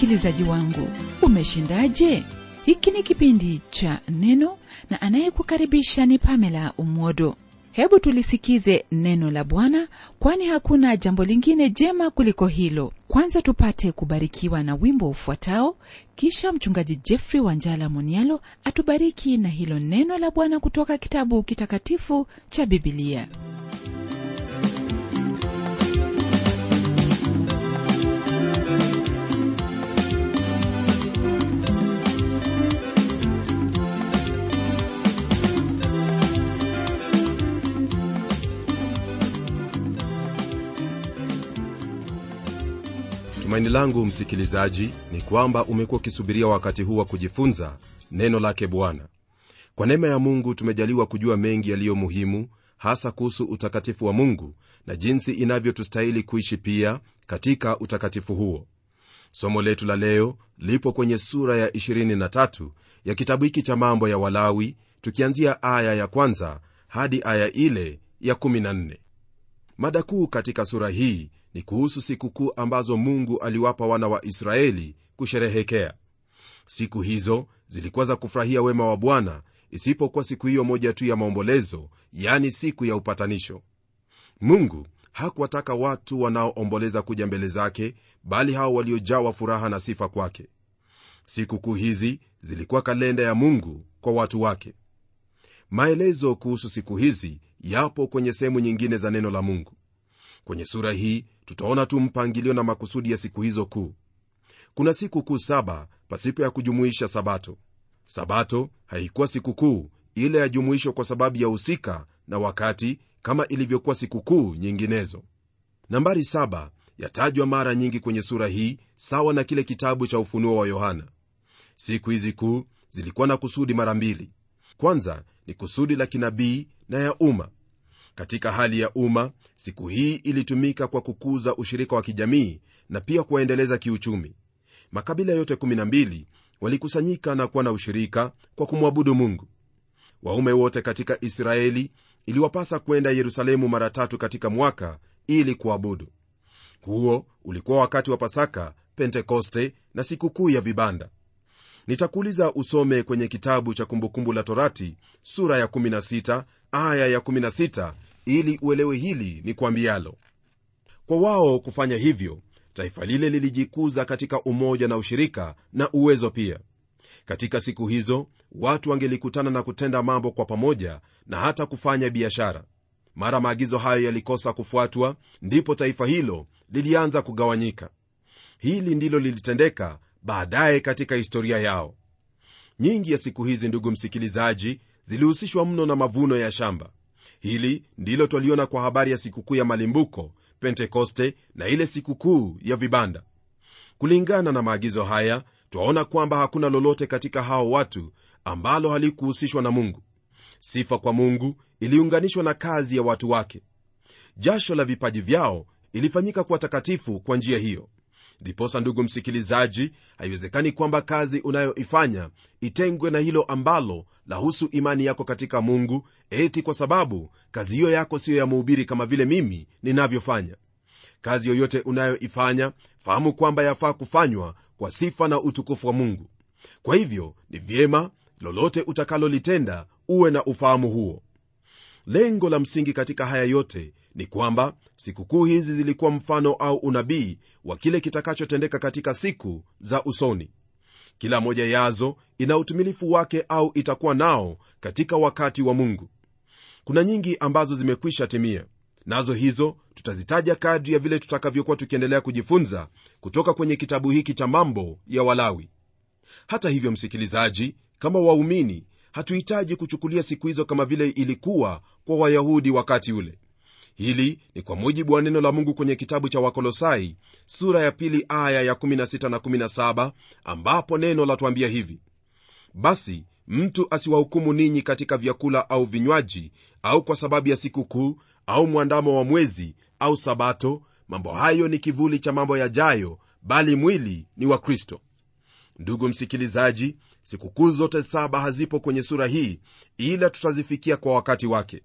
msikilizaji wangu umeshindaje hiki ni kipindi cha neno na anayekukaribisha ni pamela umwodo hebu tulisikize neno la bwana kwani hakuna jambo lingine jema kuliko hilo kwanza tupate kubarikiwa na wimbo ufuatao kisha mchungaji jeffrey wanjala monialo atubariki na hilo neno la bwana kutoka kitabu kitakatifu cha bibilia tumaini langu msikilizaji ni kwamba umekuwa ukisubiria wakati huu wa kujifunza neno lake bwana kwa neema ya mungu tumejaliwa kujua mengi yaliyo muhimu hasa kuhusu utakatifu wa mungu na jinsi inavyotustahili kuishi pia katika utakatifu huo somo letu la leo lipo kwenye sura ya 23 ya kitabu hiki cha mambo ya walawi tukianzia aya ya kwanza hadi aya ile ya 14 mada kuu katika sura hii ni kuhusu sikukuu ambazo mungu aliwapa wana wa israeli kusherehekea siku hizo zilikuwa za kufurahia wema wa bwana isipokuwa siku hiyo moja tu ya maombolezo yani siku ya upatanisho mungu hakuwataka watu wanaoomboleza kuja mbele zake bali hao waliojawa furaha na sifa kwake sikukuu hizi zilikuwa kalenda ya mungu kwa watu wake maelezo kuhusu siku hizi yapo kwenye sehemu nyingine za neno la mungu kwenye sura hii tutaona tu mpangilio na makusudi ya siku hizo kuu kuna siku kuu saba pasipo ya kujumuisha sabato sabato haikuwa sikukuu ile yajumuishwa kwa sababu ya husika na wakati kama ilivyokuwa sikukuu nyinginezo nambari saba yatajwa mara nyingi kwenye sura hii sawa na kile kitabu cha ufunuo wa yohana siku hizi kuu zilikuwa na kusudi mara mbili kwanza ni kusudi la kinabii na ya umma katika hali ya umma siku hii ilitumika kwa kukuza ushirika wa kijamii na pia kuwaendeleza kiuchumi makabila yote 12 walikusanyika na kuwa na ushirika kwa kumwabudu mungu waume wote katika israeli iliwapasa kwenda yerusalemu mara tatu katika mwaka ili kuabudu huo ulikuwa wakati wa pasaka pentekoste na sikukuu ya vibanda nitakuuliza usome kwenye kitabu cha kumbukumbu la torati sura ya 16 aya ya 16 ili uelewe hili ni kwambialo kwa wao kufanya hivyo taifa lile lilijikuza katika umoja na ushirika na uwezo pia katika siku hizo watu wangelikutana na kutenda mambo kwa pamoja na hata kufanya biashara mara maagizo hayo yalikosa kufuatwa ndipo taifa hilo lilianza kugawanyika hili ndilo lilitendeka baadaye katika historia yao nyingi ya siku hizi ndugu msikilizaji zilihusishwa mno na mavuno ya shamba hili ndilo twaliona kwa habari ya sikukuu ya malimbuko pentekoste na ile sikukuu ya vibanda kulingana na maagizo haya twaona kwamba hakuna lolote katika hao watu ambalo halikuhusishwa na mungu sifa kwa mungu iliunganishwa na kazi ya watu wake jasho la vipaji vyao ilifanyika kuwa takatifu kwa njia hiyo ndiposa ndugu msikilizaji haiwezekani kwamba kazi unayoifanya itengwe na hilo ambalo lahusu imani yako katika mungu eti kwa sababu kazi hiyo yako siyo ya muhubiri kama vile mimi ninavyofanya kazi yoyote unayoifanya fahamu kwamba yafaa kufanywa kwa sifa na utukufu wa mungu kwa hivyo ni vyema lolote utakalolitenda uwe na ufahamu huo lengo la msingi katika haya yote ni kwamba sikukuu hizi zilikuwa mfano au unabii wa kile kitakachotendeka katika siku za usoni kila moja yazo ina utumilifu wake au itakuwa nao katika wakati wa mungu kuna nyingi ambazo zimekwisha timia nazo hizo tutazitaja kadri ya vile tutakavyokuwa tukiendelea kujifunza kutoka kwenye kitabu hiki cha mambo ya walawi hata hivyo msikilizaji kama waumini hatuhitaji kuchukulia siku hizo kama vile ilikuwa kwa wayahudi wakati ule hili ni kwa mujibu wa neno la mungu kwenye kitabu cha wakolosai sura ya pili aya ya 16 na 17 ambapo neno latuambia hivi basi mtu asiwahukumu ninyi katika vyakula au vinywaji au kwa sababu ya sikukuu au mwandamo wa mwezi au sabato mambo hayo ni kivuli cha mambo yajayo bali mwili ni wa kristo ndugu msikilizaji sikukuu zote saba hazipo kwenye sura hii ila tutazifikia kwa wakati wake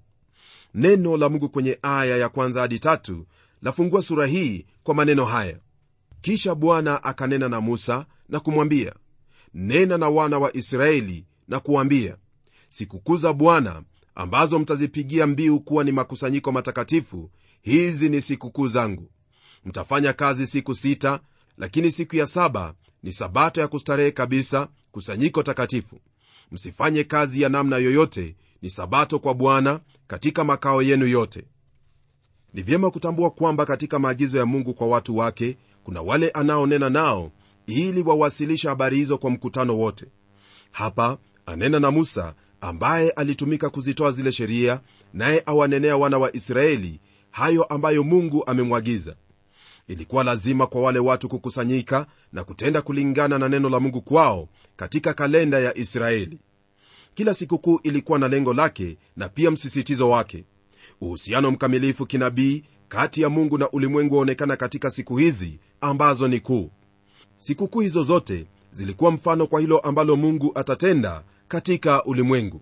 neno la mungu kwenye aya ya kwanza hadi tatu lafungua sura hii kwa maneno haya kisha bwana akanena na musa na kumwambia nena na wana wa israeli na kuwambia sikukuu za bwana ambazo mtazipigia mbiu kuwa ni makusanyiko matakatifu hizi ni sikukuu zangu mtafanya kazi siku sita lakini siku ya saba ni sabato ya kustarehe kabisa kusanyiko takatifu msifanye kazi ya namna yoyote ni sabato kwa bwana katika makao yenu yote ni vyema kutambua kwamba katika maagizo ya mungu kwa watu wake kuna wale anaonena nao ili wawasilisha habari hizo kwa mkutano wote hapa anena na musa ambaye alitumika kuzitoa zile sheria naye awanenea wana wa israeli hayo ambayo mungu amemwagiza ilikuwa lazima kwa wale watu kukusanyika na kutenda kulingana na neno la mungu kwao katika kalenda ya israeli kila sikukuu ilikuwa na lengo lake na pia msisitizo wake uhusiano mkamilifu kinabii kati ya mungu na ulimwengu waonekana katika siku hizi ambazo ni kuu sikukuu hizo zote zilikuwa mfano kwa hilo ambalo mungu atatenda katika ulimwengu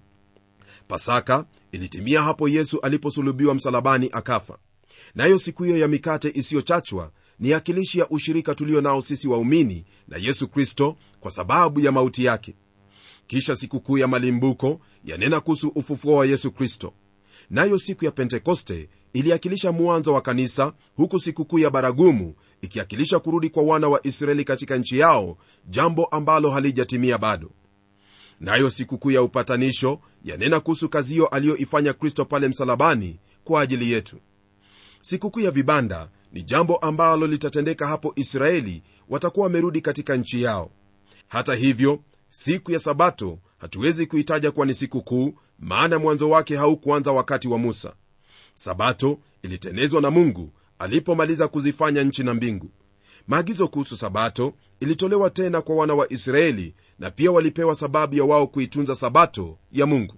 pasaka ilitimia hapo yesu aliposulubiwa msalabani akafa nayo siku hiyo ya mikate isiyochachwa ni akilishi ya ushirika tulio nao sisi waumini na yesu kristo kwa sababu ya mauti yake kisha sikukuu ya malimbuko yanena kuhusu ufufuo wa yesu kristo nayo siku ya pentekoste iliakilisha mwanzo wa kanisa huku sikukuu ya baragumu ikiakilisha kurudi kwa wana wa israeli katika nchi yao jambo ambalo halijatimia bado nayo sikukuu ya upatanisho yanena kuhusu kazi hiyo aliyoifanya kristo pale msalabani kwa ajili yetu sikukuu ya vibanda ni jambo ambalo litatendeka hapo israeli watakuwa wamerudi katika nchi yao hata hivyo siku ya sabato hatuwezi kuitaja kuwa ni siku kuu maana mwanzo wake haukuanza wakati wa musa sabato ilitenezwa na mungu alipomaliza kuzifanya nchi na mbingu maagizo kuhusu sabato ilitolewa tena kwa wana wa israeli na pia walipewa sababu ya wao kuitunza sabato ya mungu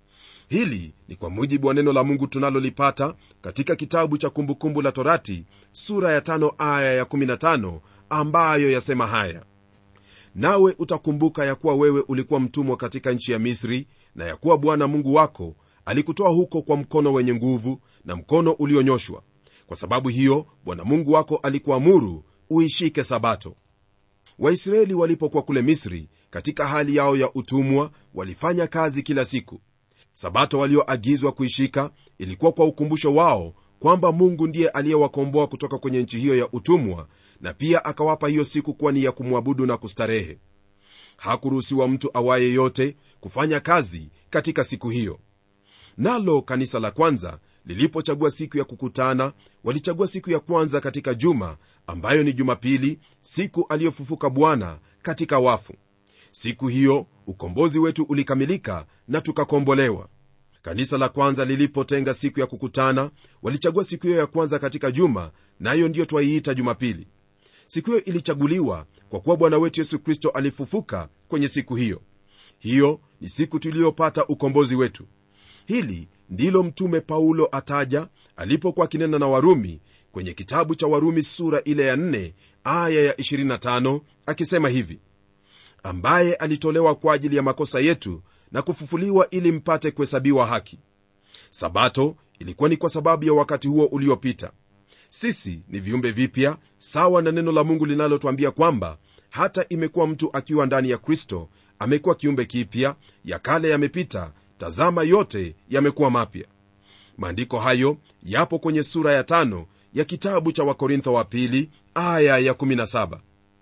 hili ni kwa mujibu wa neno la mungu tunalolipata katika kitabu cha kumbukumbu la torati sura ya tano aya ya 15 ambayo yasema haya nawe utakumbuka ya kuwa wewe ulikuwa mtumwa katika nchi ya misri na ya kuwa bwana mungu wako alikutoa huko kwa mkono wenye nguvu na mkono ulionyoshwa kwa sababu hiyo bwana mungu wako alikuamuru uishike sabato waisraeli walipokuwa kule misri katika hali yao ya utumwa walifanya kazi kila siku sabato walioagizwa kuishika ilikuwa kwa ukumbusho wao kwamba mungu ndiye aliyewakomboa kutoka kwenye nchi hiyo ya utumwa na pia akawapa hiyo siku kuwa ni ya kumwabudu na kustarehe hakuruhusiwa mtu awaye yote kufanya kazi katika siku hiyo nalo kanisa la kwanza lilipochagua siku ya kukutana walichagua siku ya kwanza katika juma ambayo ni jumapili siku aliyofufuka bwana katika wafu siku hiyo ukombozi wetu ulikamilika na tukakombolewa kanisa la kwanza lilipotenga siku ya kukutana walichagua siku hiyo ya kwanza katika juma nayo ndiyo twaiita jumapili siku hiyo ilichaguliwa kwa kuwa bwana wetu yesu kristo alifufuka kwenye siku hiyo hiyo ni siku tuliyopata ukombozi wetu hili ndilo mtume paulo ataja alipokuwa akinena na warumi kwenye kitabu cha warumi sura ile ya 4 aya ya 25 akisema hivi ambaye alitolewa kwa ajili ya makosa yetu na kufufuliwa ili mpate kuhesabiwa haki sabato ilikuwa ni kwa sababu ya wakati huo uliopita sisi ni viumbe vipya sawa na neno la mungu linalotwambia kwamba hata imekuwa mtu akiwa ndani ya kristo amekuwa kiumbe kipya ya kale yamepita tazama yote yamekuwa mapya maandiko hayo yapo kwenye sura ya tano ya kitabu cha wakorintho wa pili aya ya 17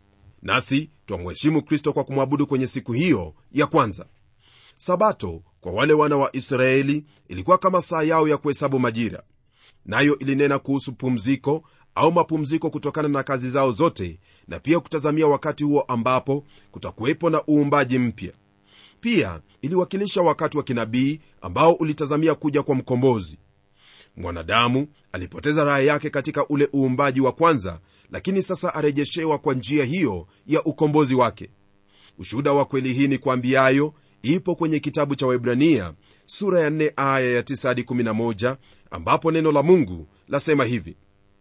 nasi twamheshimu kristo kwa kumwabudu kwenye siku hiyo ya kwanza sabato kwa wale wana wa israeli ilikuwa kama saa yao ya kuhesabu majira nayo ilinena kuhusu pumziko au mapumziko kutokana na kazi zao zote na pia kutazamia wakati huo ambapo kutakuwepo na uumbaji mpya pia iliwakilisha wakati wa kinabii ambao ulitazamia kuja kwa mkombozi mwanadamu alipoteza raha yake katika ule uumbaji wa kwanza lakini sasa arejeshewa kwa njia hiyo ya ukombozi wake ushuhuda wa kweli hii ni kwambiayo ipo kwenye kitabu cha waibrania sura ya 4 aya ya 9 hadi 11 ambapo neno la mungu lasema hivi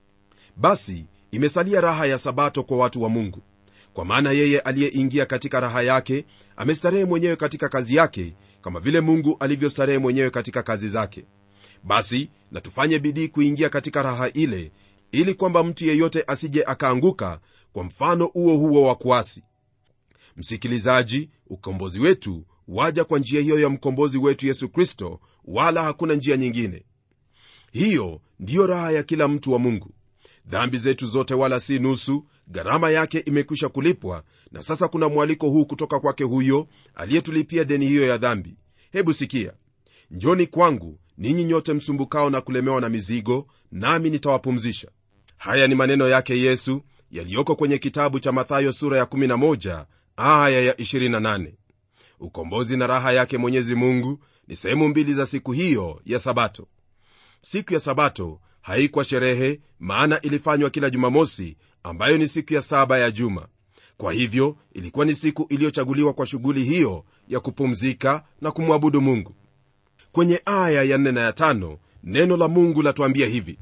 basi imesalia raha ya sabato kwa watu wa mungu kwa maana yeye aliyeingia katika raha yake amestarehe mwenyewe katika kazi yake kama vile mungu alivyostarehe mwenyewe katika kazi zake basi na tufanye bidii kuingia katika raha ile ili kwamba mtu yeyote asije akaanguka kwa mfano huo huo wa kuasi msikilizaji ukombozi wetu waja kwa njia hiyo ya mkombozi wetu yesu kristo wala hakuna njia nyingine hiyo ndiyo raha ya kila mtu wa mungu dhambi zetu zote wala si nusu gharama yake imekwisha kulipwa na sasa kuna mwaliko huu kutoka kwake huyo aliyetulipia deni hiyo ya dhambi hebu sikia njoni kwangu ninyi nyote msumbukao na kulemewa na mizigo nami nitawapumzisha haya ni maneno yake yesu yaliyoko kwenye kitabu cha mathayo sura ya 11 aya ya 28 ukombozi na raha yake mwenyezi mungu ni sehemu mbili za siku hiyo ya sabato siku ya sabato haikuwa sherehe maana ilifanywa kila jumamosi ambayo ni siku ya saba ya juma kwa hivyo ilikuwa ni siku iliyochaguliwa kwa shughuli hiyo ya kupumzika na kumwabudu mungu kwenye aya ya 4 na ya 5 neno la mungu latuambia hivi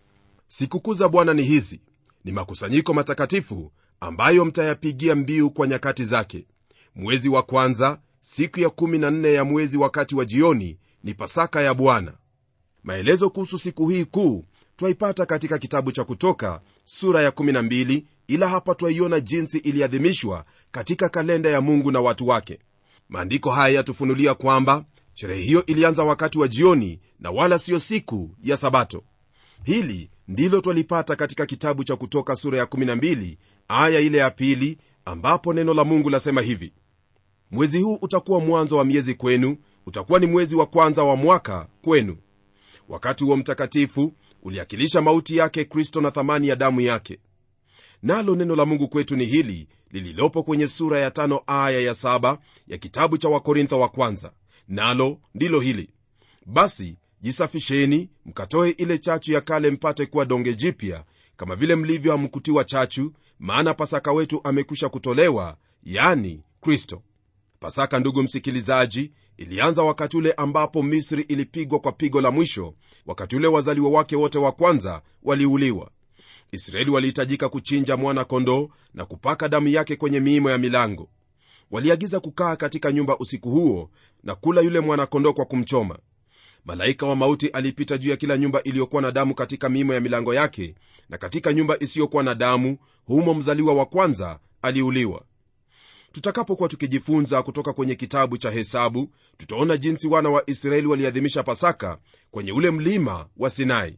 sikukuu za bwana ni hizi ni makusanyiko matakatifu ambayo mtayapigia mbiu kwa nyakati zake mwezi wa kwanza siku ya 14 ya mwezi wakati wa jioni ni pasaka ya bwana maelezo kuhusu siku hii kuu twaipata katika kitabu cha kutoka sura ya 12 ila hapa twaiona jinsi iliadhimishwa katika kalenda ya mungu na watu wake maandiko haya yatufunulia kwamba sherehe hiyo ilianza wakati wa jioni na wala siyo siku ya sabato hili ndilo twalipata katika kitabu cha kutoka sura ya 12 aya ile ya pili ambapo neno la mungu lasema hivi mwezi huu utakuwa mwanzo wa miezi kwenu utakuwa ni mwezi wa kwanza wa mwaka kwenu wakati huo mtakatifu uliakilisha mauti yake kristo na thamani ya damu yake nalo neno la mungu kwetu ni hili lililopo kwenye sura ya tano aya ya saba ya kitabu cha wakorintho wa kwanza nalo ndilo hili basi jisafisheni mkatoe ile chachu ya kale mpate kuwa donge jipya kama vile mlivyo hamkutiwa chachu maana pasaka wetu amekwisha kutolewa yani kristo pasaka ndugu msikilizaji ilianza wakati ule ambapo misri ilipigwa kwa pigo la mwisho wakati ule wazaliwa wake wote wa kwanza waliuliwa israeli walihitajika kuchinja mwana kondoo na kupaka damu yake kwenye miimo ya milango waliagiza kukaa katika nyumba usiku huo na kula yule mwana-kondoo kwa kumchoma malaika wa mauti alipita juu ya kila nyumba iliyokuwa na damu katika miimo ya milango yake na katika nyumba isiyokuwa na damu humo mzaliwa wa kwanza aliuliwa tutakapokuwa tukijifunza kutoka kwenye kitabu cha hesabu tutaona jinsi wana wa israeli waliadhimisha pasaka kwenye ule mlima wa sinai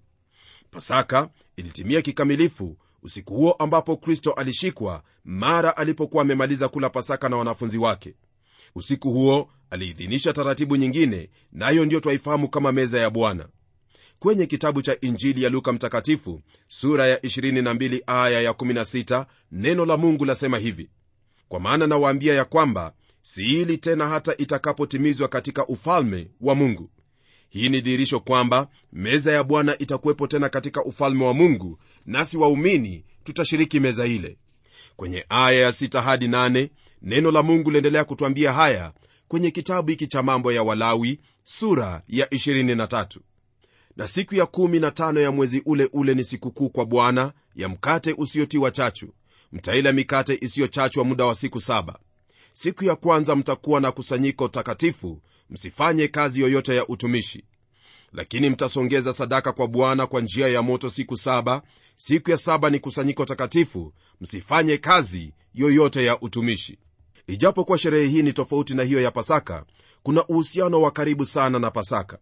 pasaka ilitimia kikamilifu usiku huo ambapo kristo alishikwa mara alipokuwa amemaliza kula pasaka na wanafunzi wake usiku huo aliidhinisha taratibu nyingine nayo na ndiyo twaifahamu kama meza ya bwana kwenye kitabu cha injili ya luka mtakatifu sura ya 22 aya ya 16 neno la mungu lasema hivi kwa maana nawaambia ya kwamba siili tena hata itakapotimizwa katika ufalme wa mungu hii ni dhihirisho kwamba meza ya bwana itakuwepo tena katika ufalme wa mungu nasi waumini tutashiriki meza ile kwenye aya ya 6 hadi 8 neno la mungu liendelea kutwambia haya kwenye kitabu hiki cha mambo ya walawi sura ya 23 na siku ya 15 ya mwezi ule ule ni sikukuu kwa bwana ya mkate usiotiwa chachu mtaila mikate isiyochachwa muda wa siku saba siku ya kwanza mtakuwa na kusanyiko takatifu msifanye kazi yoyote ya utumishi lakini mtasongeza sadaka kwa bwana kwa njia ya moto siku saba siku ya saba ni kusanyiko takatifu msifanye kazi yoyote ya utumishi ijapokuwa sherehe hii ni tofauti na hiyo ya pasaka kuna uhusiano wa karibu sana na pasaka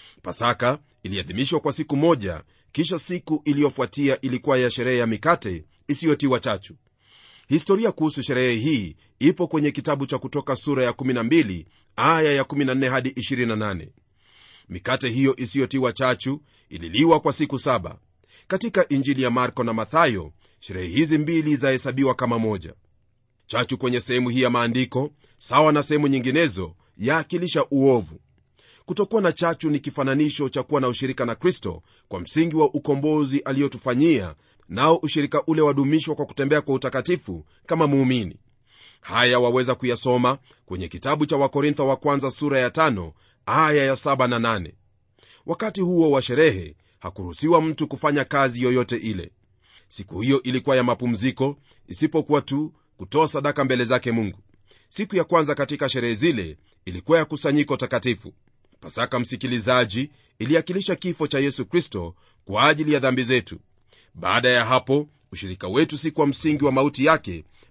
pasaka iliadhimishwa kwa siku moja kisha siku iliyofuatia ilikuwa ya sherehe ya mikate isiyotiwa chachu historia kuhusu sherehe hii ipo kwenye kitabu cha kutoka sura ya 12 aya ya 14 hadi 28 mikate hiyo isiyotiwa chachu ililiwa kwa siku saba katika injili ya marko na mathayo sherehe hizi mbili zahesabiwa kama moja chachu kwenye sehemu hii ya maandiko sawa na sehemu nyinginezo yaakilisha uovu kutokuwa na chachu ni kifananisho cha kuwa na ushirika na kristo kwa msingi wa ukombozi aliyotufanyia nao ushirika ule wadumishwa kwa kutembea kwa utakatifu kama muumini haya waweza kuyasoma kwenye kitabu cha wakorintho wa kwanza sura ya tano, aya ya saba na nane. wakati huo wa sherehe hakuruhusiwa mtu kufanya kazi yoyote ile siku hiyo ilikuwa ya mapumziko isipokuwa tu kutoa sadaka mbele zake mungu siku ya kwanza katika sherehe zile ilikuwa ya kusanyiko takatifu pasaka msikilizaji iliakilisha kifo cha yesu kristo kwa ajili ya dhambi zetu baada ya hapo ushirika wetu si kwa msingi wa mauti yake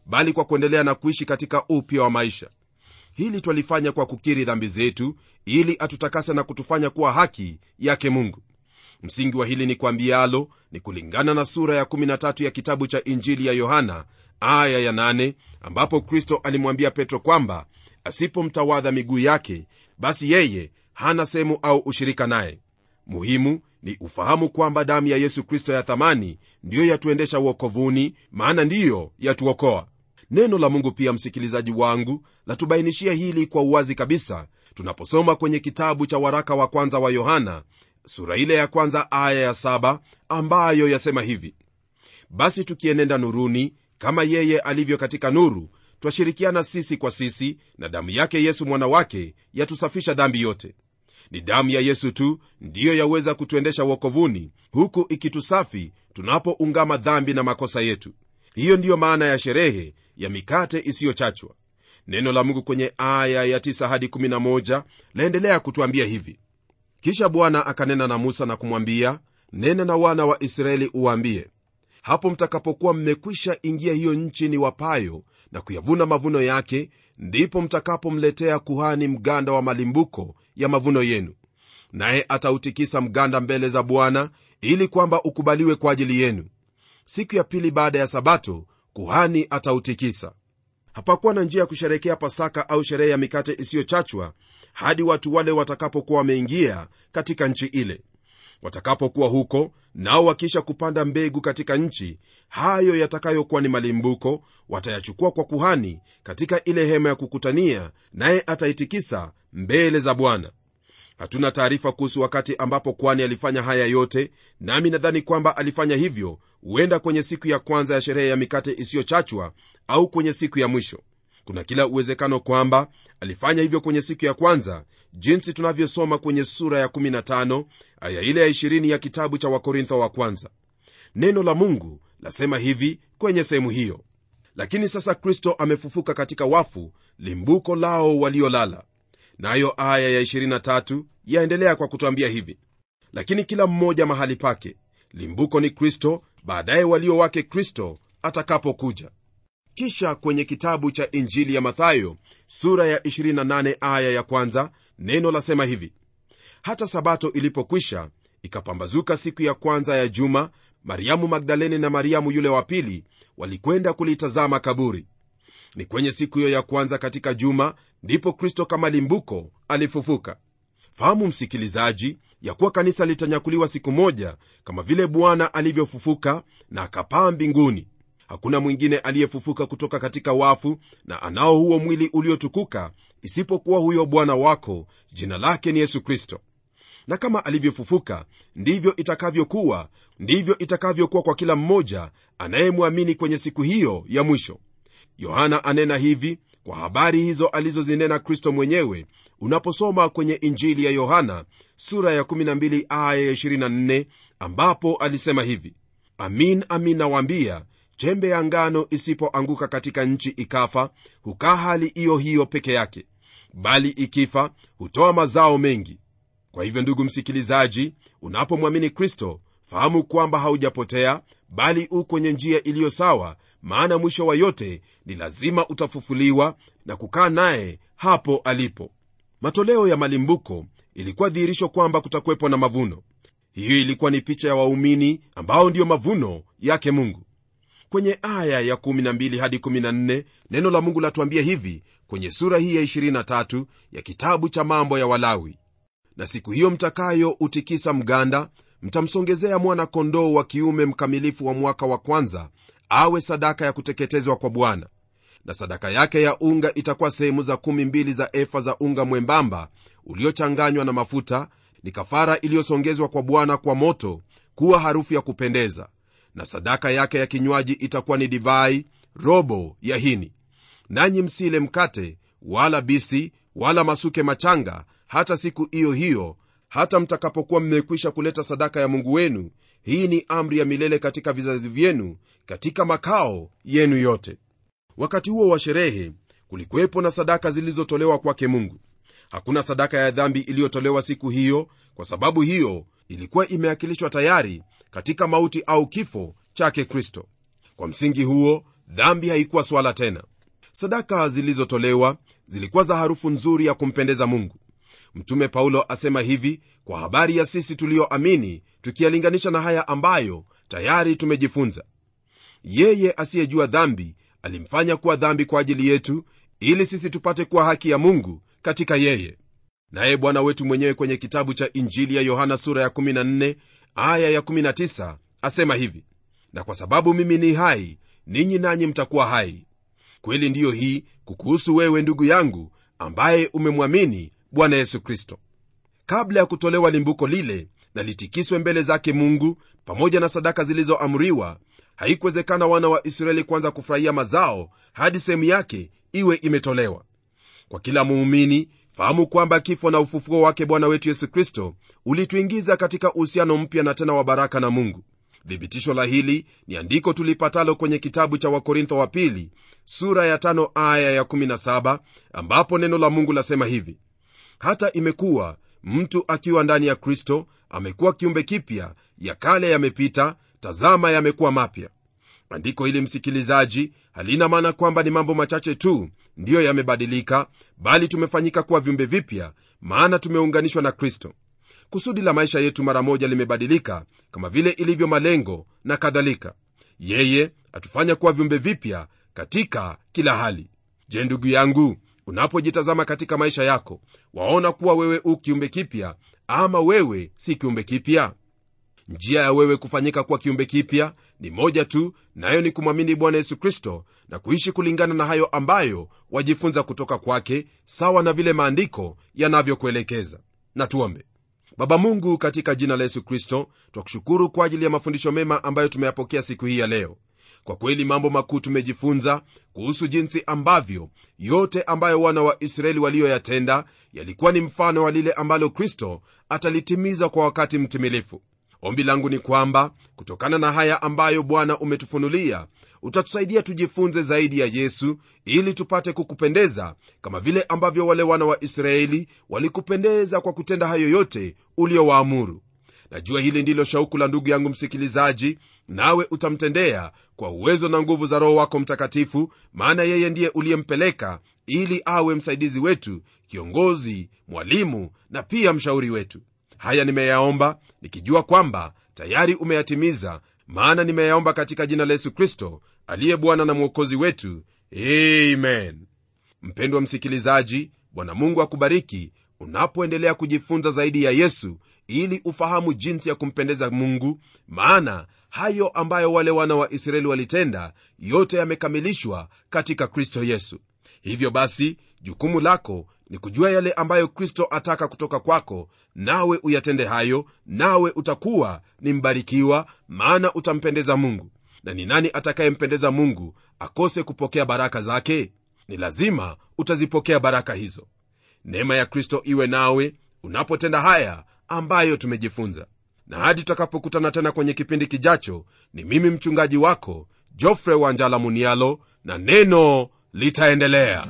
bali kwa kuendelea na kuishi katika upya wa maisha hili twalifanya kwa kukiri dhambi zetu ili atutakase na kutufanya kuwa haki yake mungu msingi wa hili ni kwambialo ni kulingana na sura ya 13 ya kitabu cha injili ya yohana aya ya 8 ambapo kristo alimwambia petro kwamba asipomtawadha miguu yake basi yeye hana sehemu au ushirika naye muhimu ni ufahamu kwamba damu ya yesu kristo ya thamani ndiyo yatuendesha uokovuni maana ndiyo yatuokoa neno la mungu pia msikilizaji wangu latubainishia hili kwa uwazi kabisa tunaposoma kwenye kitabu cha waraka wa kwanza wa yohana sura ile ya kwanza aya ya saba ambayo yasema hivi basi tukienenda nuruni kama yeye alivyo katika nuru twashirikiana sisi kwa sisi na damu yake yesu mwana wake yatusafisha dhambi yote ni damu ya yesu tu ndiyo yaweza kutuendesha wokovuni huku ikitusafi tunapoungama dhambi na makosa yetu hiyo ndiyo maana ya sherehe ya mikate isiyochachwa neno la mungu kwenye aya ya 9 hadi 11 laendelea kutwambia hivi kisha bwana akanena na musa na kumwambia nena na wana wa israeli uwaambie hapo mtakapokuwa mmekwisha ingia hiyo nchi ni wapayo na kuyavuna mavuno yake ndipo mtakapomletea kuhani mganda wa malimbuko ya mavuno yenu naye atautikisa mganda mbele za bwana ili kwamba ukubaliwe kwa ajili yenu siku ya pili baada ya sabato kuhani atautikisa hapakuwa na njia ya kusherekea pasaka au sherehe ya mikate isiyochachwa hadi watu wale watakapokuwa wameingia katika nchi ile watakapokuwa huko nao wakisha kupanda mbegu katika nchi hayo yatakayokuwa ni malimbuko watayachukua kwa kuhani katika ile hema ya kukutania naye ataitikisa mbele za bwana hatuna taarifa kuhusu wakati ambapo kwani alifanya haya yote nami nadhani kwamba alifanya hivyo huenda kwenye siku ya kwanza ya sherehe ya mikate isiyochachwa au kwenye siku ya mwisho kuna kila uwezekano kwamba alifanya hivyo kwenye siku ya kwanza jinsi tunavyosoma kwenye sura ya 15 aya ile ya 20 ya kitabu cha wakorintho wa kwanza neno la mungu lasema hivi kwenye sehemu hiyo lakini sasa kristo amefufuka katika wafu limbuko lao waliolala nayo na aya ya 23 yaendelea kwa kutwambia hivi lakini kila mmoja mahali pake limbuko ni kristo baadaye walio wake kristo atakapokuja kisha kwenye kitabu cha injili ya mathayo sura ya 28 aya ya kwanza neno lasema hivi hata sabato ilipokwisha ikapambazuka siku ya kwanza ya juma mariamu magdalene na mariamu yule wa pili walikwenda kulitazama kaburi ni kwenye siku hiyo ya kwanza katika juma ndipo kristo kama limbuko alifufuka fahamu msikilizaji ya kuwa kanisa litanyakuliwa siku moja kama vile bwana alivyofufuka na akapaa mbinguni hakuna mwingine aliyefufuka kutoka katika wafu na anao huo mwili uliotukuka isipokuwa huyo bwana wako jina lake ni yesu kristo na kama alivyofufuka ndivyo itakavyokuwa ndivyo itakavyokuwa kwa kila mmoja anayemwamini kwenye siku hiyo ya mwisho yohana anena hivi kwa habari hizo alizozinena kristo mwenyewe unaposoma kwenye injili ya yohana sura ya 12 aya ya 24 ambapo alisema hivi amin amin nawaambia chembe ya ngano isipoanguka katika nchi ikafa hukaa hali iyo hiyo peke yake bali ikifa hutoa mazao mengi kwa hivyo ndugu msikilizaji unapomwamini kristo fahamu kwamba haujapotea bali u kwenye njia iliyo sawa maana mwisho wa yote ni lazima utafufuliwa na kukaa naye hapo alipo matoleo ya malimbuko ilikuwa dhihirisho kwamba kutakuwepo na mavuno hiyo ilikuwa ni picha ya waumini ambao ndiyo mavuno yake mungu kwenye aya ya 12 hadi 14 neno la mungu latuambia hivi kwenye sura hii ya 23 ya kitabu cha mambo ya walawi na siku hiyo mtakayo utikisa mganda mtamsongezea mwana kondoo wa kiume mkamilifu wa mwaka wa kwanza awe sadaka ya kuteketezwa kwa bwana na sadaka yake ya unga itakuwa sehemu za kumi mbili za efa za unga mwembamba uliochanganywa na mafuta ni kafara iliyosongezwa kwa bwana kwa moto kuwa harufu ya kupendeza na sadaka yake ya kinywaji itakuwa ni divai robo ya hini nanyi msile mkate wala bisi wala masuke machanga hata siku hiyo hiyo hata mtakapokuwa mmekwisha kuleta sadaka ya mungu wenu hii ni amri ya milele katika vizazi vyenu katika makao yenu yote wakati huo wa sherehe kulikuwepo na sadaka zilizotolewa kwake mungu hakuna sadaka ya dhambi iliyotolewa siku hiyo kwa sababu hiyo ilikuwa imeakilishwa tayari katika mauti au kifo chake kristo kwa msingi huo dhambi haikuwa swala tena sadaka zilizotolewa zilikuwa za harufu nzuri ya kumpendeza mungu mtume paulo asema hivi kwa habari ya sisi tulioamini tukiyalinganisha na haya ambayo tayari tumejifunza yeye asiyejua dhambi alimfanya kuwa dhambi kwa ajili yetu ili sisi tupate kuwa haki ya mungu katika yeye naye bwana wetu mwenyewe kwenye kitabu cha injili ya yohana sura ya 14 aya ya 19 asema hivi na kwa sababu mimi ni hai ninyi nanyi mtakuwa hai kweli ndiyo hii kukuhusu wewe ndugu yangu ambaye umemwamini bwana yesu kristo kabla ya kutolewa limbuko lile na litikiswe mbele zake mungu pamoja na sadaka zilizoamriwa haikuwezekana wana wa israeli kwanza kufurahia mazao hadi sehemu yake iwe imetolewa kwa kila muumini fahamu kwamba kifo na ufufuo wake bwana wetu yesu kristo ulituingiza katika uhusiano mpya na tena wa baraka na mungu thibitisho la hili ni andiko tulipatalo kwenye kitabu cha wakorintho wa pili sura ya tano aya ya 17 ambapo neno la mungu lasema hivi hata imekuwa mtu akiwa ndani ya kristo amekuwa kiumbe kipya ya kale yamepita tazama yamekuwa mapya andiko hili msikilizaji halina maana kwamba ni mambo machache tu ndiyo yamebadilika bali tumefanyika kuwa viumbe vipya maana tumeunganishwa na kristo kusudi la maisha yetu mara moja limebadilika kama vile ilivyo malengo na kadhalika yeye atufanya kuwa viumbe vipya katika kila hali je ndugu yangu unapojitazama katika maisha yako waona kuwa wewe u kiumbe kipya ama wewe si kiumbe kipya njia ya wewe kufanyika kuwa kiumbe kipya ni moja tu nayo ni kumwamini bwana yesu kristo na kuishi kulingana na hayo ambayo wajifunza kutoka kwake sawa na vile maandiko yanavyokuelekeza na tuombe baba mungu katika jina la yesu kristo twakushukuru kwa ajili ya mafundisho mema ambayo tumeyapokea siku hii ya leo kwa kweli mambo makuu tumejifunza kuhusu jinsi ambavyo yote ambayo wana wa israeli waliyoyatenda yalikuwa ni mfano wa lile ambalo kristo atalitimiza kwa wakati mtimilifu ombi langu ni kwamba kutokana na haya ambayo bwana umetufunulia utatusaidia tujifunze zaidi ya yesu ili tupate kukupendeza kama vile ambavyo wale wana wa israeli walikupendeza kwa kutenda hayo yote uliowaamuru najua hili ndilo shauku la ndugu yangu msikilizaji nawe utamtendea kwa uwezo na nguvu za roho wako mtakatifu maana yeye ndiye uliyempeleka ili awe msaidizi wetu kiongozi mwalimu na pia mshauri wetu haya nimeyaomba nikijua kwamba tayari umeyatimiza maana nimeyaomba katika jina la yesu kristo aliye bwana na mwokozi wetu amen mpendwa msikilizaji bwana mungu akubariki unapoendelea kujifunza zaidi ya yesu ili ufahamu jinsi ya kumpendeza mungu maana hayo ambayo wale wana wa israeli walitenda yote yamekamilishwa katika kristo yesu hivyo basi jukumu lako ni kujua yale ambayo kristo ataka kutoka kwako nawe uyatende hayo nawe utakuwa ni mbarikiwa maana utampendeza mungu na ni nani atakayempendeza mungu akose kupokea baraka zake ni lazima utazipokea baraka hizo neema ya kristo iwe nawe unapotenda haya ambayo tumejifunza na hadi tutakapokutana tena kwenye kipindi kijacho ni mimi mchungaji wako jofre wanjala munialo na neno litaendelea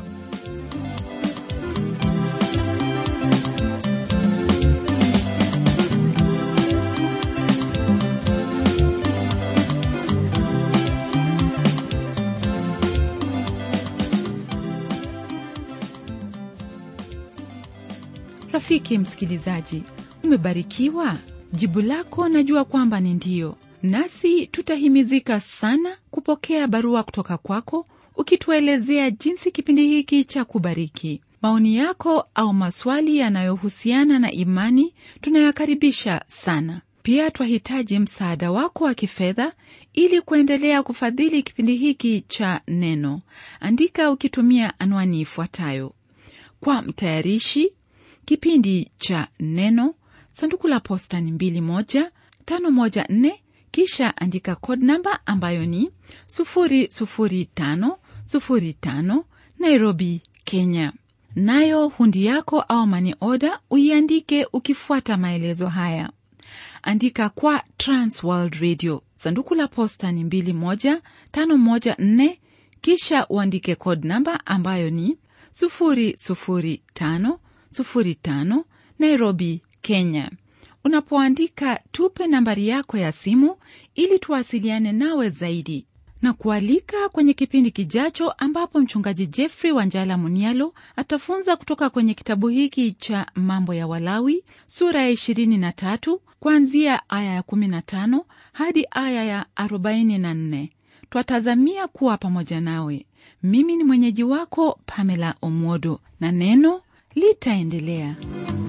rafiki msikilizaji umebarikiwa jibu lako najua kwamba ni ndiyo nasi tutahimizika sana kupokea barua kutoka kwako ukituelezea jinsi kipindi hiki cha kubariki maoni yako au maswali yanayohusiana na imani tunayakaribisha sana pia twahitaji msaada wako wa kifedha ili kuendelea kufadhili kipindi hiki cha neno andika ukitumia anwani ifuatayo kwa mtayarishi kipindi cha neno sanduku la posta ni 2154 kisha andika code namba ambayo ni 00505 nairobi kenya nayo hundi yako au mani oda uiandike ukifuata maelezo haya andika kwa transworld radio sanduku la posta ni 21514 kisha uandike code namba ambayo ni 00505 nairobi kenya unapoandika tupe nambari yako ya simu ili tuwasiliane nawe zaidi na kualika kwenye kipindi kijacho ambapo mchungaji Jeffrey Wanjala Munialo atafunza kutoka kwenye kitabu hiki cha Mambo ya Walawi sura ya 23 kuanzia aya ya 15 hadi aya ya 44. Twatazamia kuwa pamoja nawe. Mimi ni mwenyeji wako Pamela Omwodo na neno litaendelea.